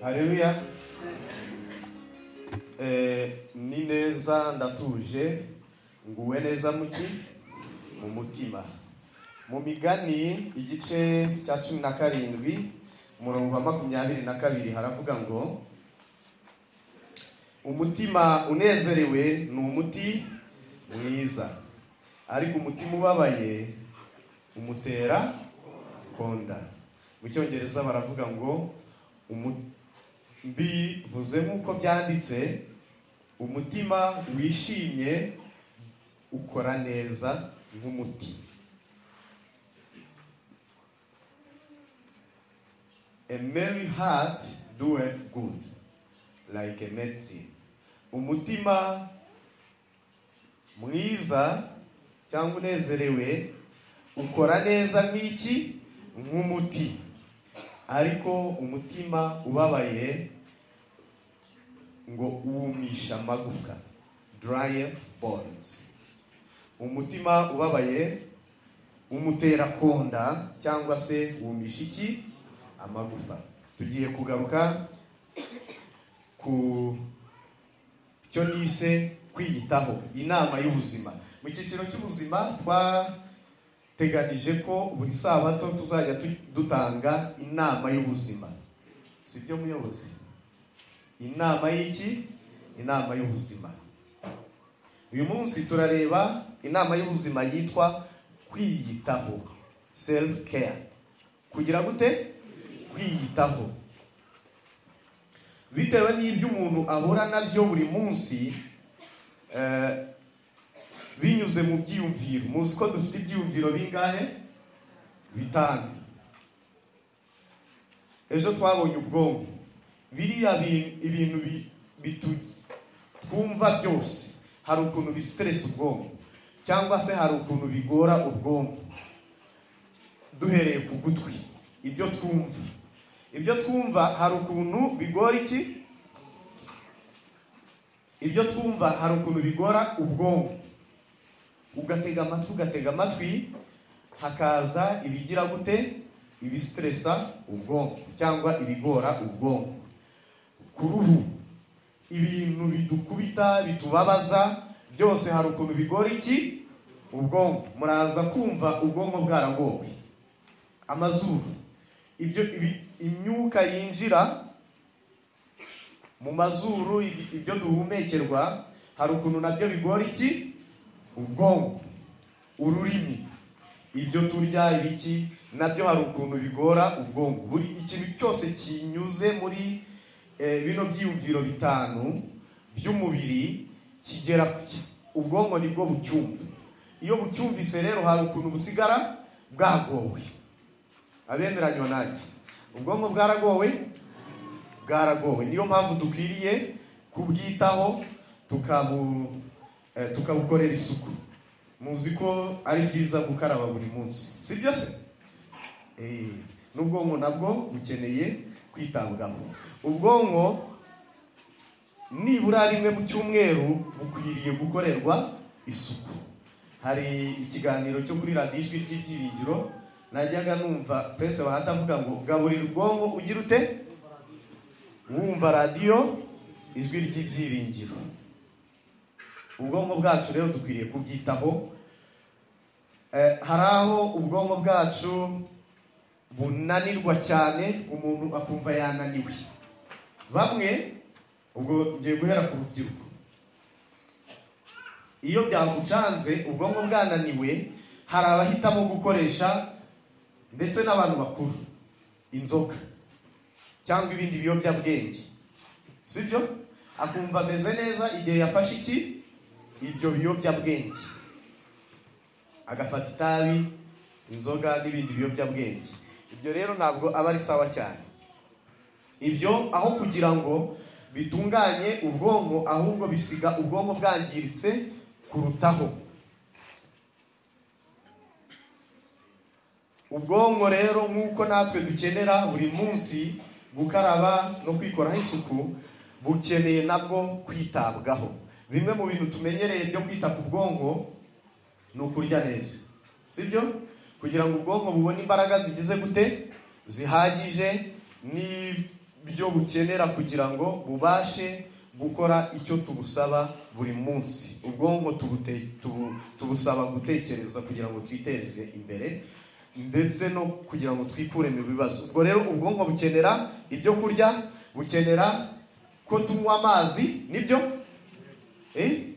hareruya ni neza ndatuje nguwe neza muki mu mutima mu migani igice cya cumi na karindwi umurongo wa makumyabiri na kabiri haravuga ngo umutima unezerewe ni umuti mwiza ariko umutima ubabaye umutera konda mu cyongereza baravuga ngo mbivuze nk'uko byanditse umutima wishimye ukora neza nk'umuti a merry heart doeth good like a medicine umutima mwiza cyangwa unezerewe ukora neza nk'iki nk'umuti ariko umutima ubabaye ngo wumisha amagufwa drive bones umutima ubabaye umutera konda cyangwa se wumisha iki amagufa tugiye kugaruka ku cyo nise kwiyitaho inama y'ubuzima mu cyiciro cy'ubuzima twa teganije ko buri sabato tuzajya dutanga inama y'ubuzima si byo muyobozi inama y'iki inama y'ubuzima uyu munsi turareba inama y'ubuzima yitwa kwiyitaho self care kugira gute kwiyitaho bitewe n'ibyo umuntu ahura nabyo buri munsi binyuze mu byiyumviro muzi ko dufite ibyiyumviro bingahe bitanu ejo twabonye ubwonko biriya ibintu twumva byose hari ukuntu bisiteresa ubwonko cyangwa se hari ukuntu bigora ubwonko duhereye ku gutwi ibyo twumva ibyo twumva hari ukuntu bigora iki ibyo twumva hari ukuntu bigora ubwonko ugatega amatwi ugatega amatwi hakaza ibigira gute ibisitiresa ubwonko cyangwa ibigora ubwonko ku ruhu ibintu bidukubita bitubabaza byose hari ukuntu bigora iki ubwonko muraza kumva ubwonko bwaragowe amazuru ibyo imyuka yinjira mu mazuru ibyo duhumekerwa hari ukuntu nabyo bigora iki ubwonko ururimi ibyo turya ibiki nabyo hari ukuntu bigora ubwonko buri ikintu cyose kinyuze muri bino byiyumviro bitanu by'umubiri kigera ubwonko nibwo bucyumva iyo bucyumvise rero hari ukuntu busigara bwagowe abemeranywa nanjye ubwonko bwaragowe bwaragowe niyo mpamvu dukwiriye kubwitaho tukabu tukabukorera isuku muzi ko ari byiza gukaraba buri munsi si byo se n'ubwonko nabwo bukeneye kwitabwaho ubwonko nibura rimwe mu cyumweru bukwiriye gukorerwa isuku hari ikiganiro cyo kuri radiyo ijwi ry'ibyiringiro najyaga numva pese bahata avuga ngo gaburira ubwonko ugira ute wumva radiyo ijwi ry'ibyiringiro ubwonko bwacu rero dukwiriye kubwitaho hari aho ubwonko bwacu bunanirwa cyane umuntu akumva yananiwe bamwe ubwo ngiye guhera ku rubyiruko iyo byagucanze ubwonko bwananiwe hari abahitamo gukoresha ndetse n'abantu bakuru inzoga cyangwa ibindi biyobyabwenge si byo akumva ameze neza igihe yafashe iki ibyo biyobyabwenge agafata itabi inzoga n'ibindi biyobyabwenge ibyo rero ntabwo aba ari sawa cyane ibyo aho kugira ngo bitunganye ubwonko ahubwo bisiga ubwonko bwangiritse kurutaho ubwonko rero nk'uko natwe dukenera buri munsi gukaraba no kwikoraho isuku bukeneye nabwo kwitabwaho bimwe mu bintu tumenyereye byo kwita ku bwonko ni ukurya neza sibyo kugira ngo ubwonko bubone imbaraga zigize gute zihagije byo bukenera kugira ngo bubashe gukora icyo tubusaba buri munsi ubwonko tubute- tubu- tubusaba gutekereza kugira ngo twiteze imbere ndetse no kugira ngo twikure mu bibazo ubwo rero ubwonko bukenera ibyo kurya bukenera ko tunywa amazi nibyo Eh?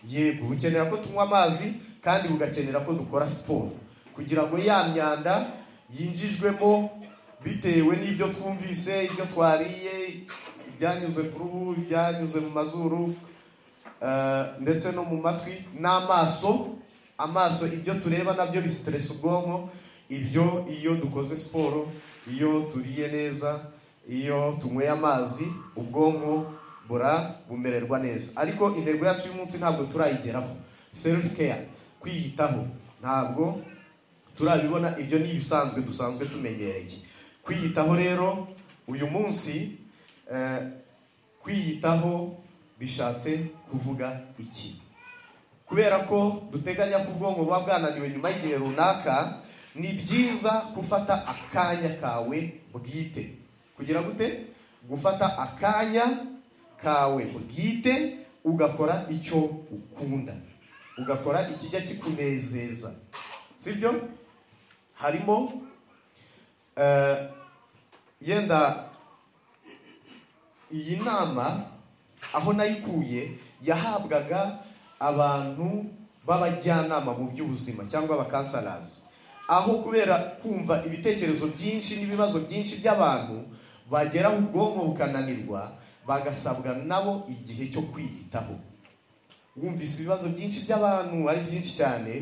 yego bukenera ko tunywa amazi kandi bugakenera ko dukora siporo kugira ngo ya myanda yinjijwemo bitewe n'ibyo twumvise ibyo twariye ibyanyuze ku ruhu ibyanyuze mu mazuru eh, ndetse no mu matwi n'amaso amaso ibyo tureba nabyo bisitiresa ubwonko ibyo iyo dukoze siporo iyo turiye neza iyo tunyweye amazi ubwonko bura bumererwa neza ariko intego yacu y'umunsi ntabwo turayigeraho self care kwiyitaho ntabwo turabibona ibyo ni ibisanzwe dusanzwe tumenyereye kwiyitaho rero uyu munsi eh, kwiyitaho bishatse kuvuga iki kubera ko duteganya ko ubwonko buba bwananiwe nyuma y'igihe runaka ni byiza gufata akanya kawe bwite kugira gute gufata akanya kawe bwite ugakora icyo ukunda ugakora ikijya kikunezeza sibyo harimo eh, yenda iyi nama aho nayikuye yahabwaga abantu b'abajyanama mu by'ubuzima cyangwa abakansarazi aho kubera kumva ibitekerezo byinshi n'ibibazo byinshi by'abantu bageraho ubwonko bukananirwa bagasabwa nabo igihe cyo kwiyitaho wumvise ibibazo byinshi by'abantu ari byinshi cyane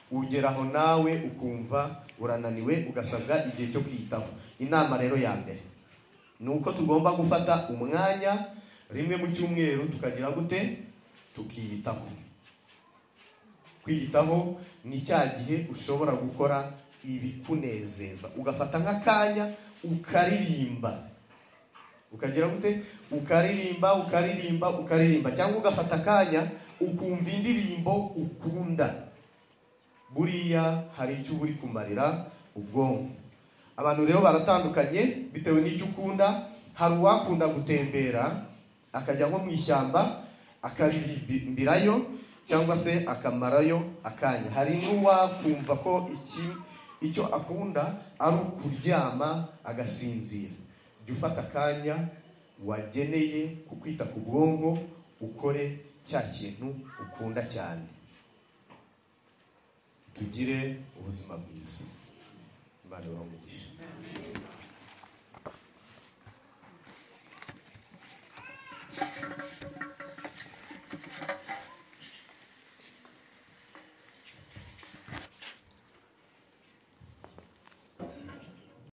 ugeraho nawe ukumva urananiwe ugasabwa igihe cyo kwiyitaho inama rero ya mbere ni uko tugomba gufata umwanya rimwe mu cyumweru tukagira gute tukiyitaho kwiyitaho ni cya gihe ushobora gukora ibikunezeza ugafata nk'akanya ukaririmba ukagira gute ukaririmba ukaririmba ukaririmba cyangwa ugafata akanya ukumva indirimbo ukunda buriya hari icyo uba uri kumarira ubwonko abantu rero baratandukanye bitewe n'icyo ukunda hari uwakunda gutembera akajya nko mu ishyamba akaririmbirayo cyangwa se akamarayo akanya hari n'uwakumva ko iki icyo akunda ari ukuryama agasinzira jya ufata akanya wageneye ku kwita ku bwonko ukore cya kintu ukunda cyane tugire ubuzima bwiza imana ibahe umugisha